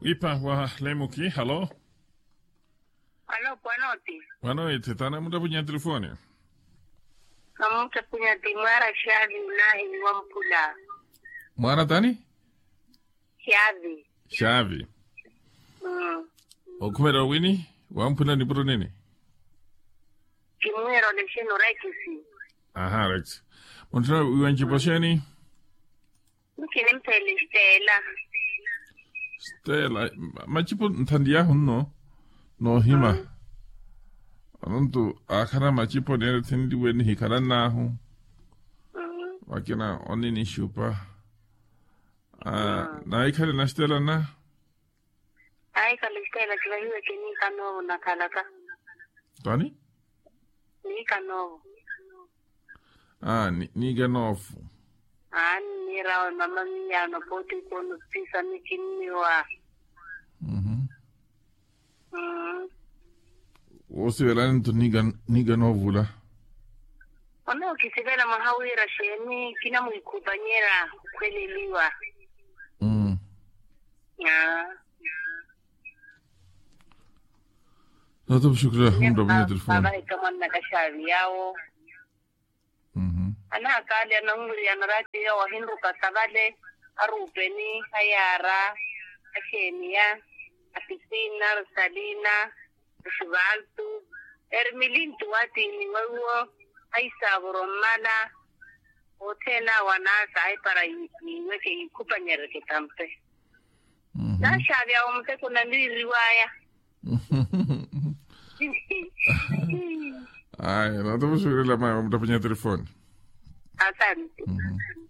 ipa wa lemuki halo Alo, pwanoti. wanoite tana muda punya telefoni Kamuta punya timara shavi ulahi wa mpula. mwana tani Shavi. shavi Mm. okumera wini wampuna ni buru nini Kimwero leshino rekisi. aha right muntuna iwanjiposheni Mkini mpele stela. stela machipo ntandiya hunno no hima anuntu akana machipo nere tindi weni hikara nahu Mm. wakina onini shupa Ah, na ikale na stela na Ai kala stela kila hiwe kini kanovu na kalaka. tani Ni kanovu. ah ni niga nofu Ani nirawa mama miyano poti kono pisa mikiniwa. mhm Mm. wosivelani tu niga niga novula Ona ukisivela mahawira sheni kina mwikubanyera kweleliwa. mm. Ah. Natobu shukra muda punya telefoni Baba ikamwana kashavi yawo. mhm ana kale ananguri anarati ya wahinduka sabale arupeni ayara ashenia apisina rosalina shivaltu ermilintu watini wawo aisaburo mala otena wanasa ai para iweke ikupanyereke tampe mhm na shavi ya umse kuna ndi riwaya Ay, natobu shukra la maya muda punya telefoni asante mhm